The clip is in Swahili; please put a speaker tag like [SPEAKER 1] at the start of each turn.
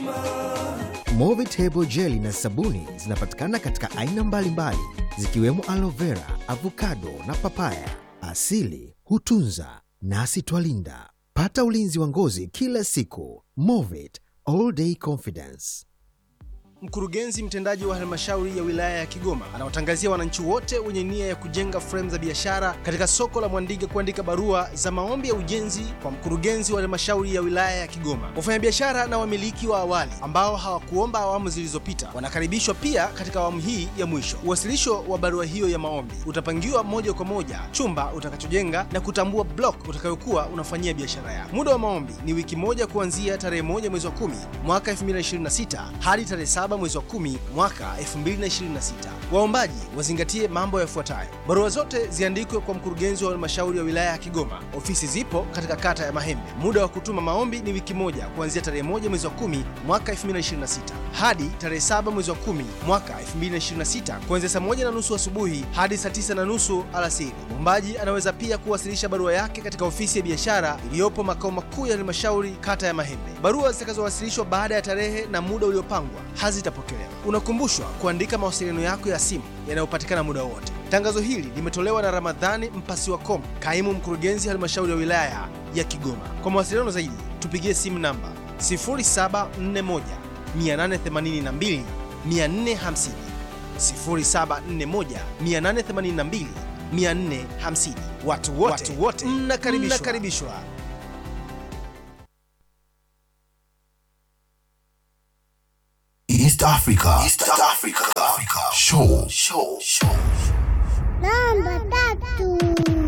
[SPEAKER 1] Movitable jeli na sabuni zinapatikana katika aina mbalimbali zikiwemo aloe vera, avocado na papaya. Asili hutunza nasi twalinda. Pata ulinzi wa ngozi kila siku. Movit all day confidence.
[SPEAKER 2] Mkurugenzi mtendaji wa halmashauri ya wilaya ya Kigoma anawatangazia wananchi wote wenye nia ya kujenga fremu za biashara katika soko la Mwandige kuandika barua za maombi ya ujenzi kwa mkurugenzi wa halmashauri ya wilaya ya Kigoma. Wafanyabiashara na wamiliki wa awali ambao hawakuomba awamu zilizopita wanakaribishwa pia katika awamu hii ya mwisho. Uwasilisho wa barua hiyo ya maombi utapangiwa moja kwa moja chumba utakachojenga na kutambua block utakayokuwa unafanyia biashara yako. Muda wa maombi ni wiki moja kuanzia tarehe moja mwezi wa kumi mwaka 2026 hadi tarehe saba mwezi wa kumi mwaka 2026. Waombaji wazingatie mambo yafuatayo: barua zote ziandikwe kwa mkurugenzi wa halmashauri ya wilaya ya Kigoma. Ofisi zipo katika kata ya Mahembe. Muda wa kutuma maombi ni wiki moja kuanzia tarehe moja mwezi wa kumi mwaka 2026 hadi tarehe saba mwezi wa kumi mwaka 2026 kuanzia saa moja na nusu asubuhi hadi saa tisa na nusu alasiri. Mwombaji anaweza pia kuwasilisha barua yake katika ofisi ya biashara iliyopo makao makuu ya halmashauri kata ya Mahembe. Barua zitakazowasilishwa baada ya tarehe na muda uliopangwa hazitapokelewa. Unakumbushwa kuandika mawasiliano yako ya simu yanayopatikana muda wote. Tangazo hili limetolewa na Ramadhani Mpasiwa Kom, kaimu mkurugenzi halmashauri ya wilaya ya Kigoma. Kwa mawasiliano zaidi tupigie simu namba 0741 882 450, 0741 882 450. Watu wote, watu wote mnakaribishwa. mnakaribishwa.
[SPEAKER 3] East Africa. East Africa. Africa. Show. Show. Show.
[SPEAKER 4] Namba tatu.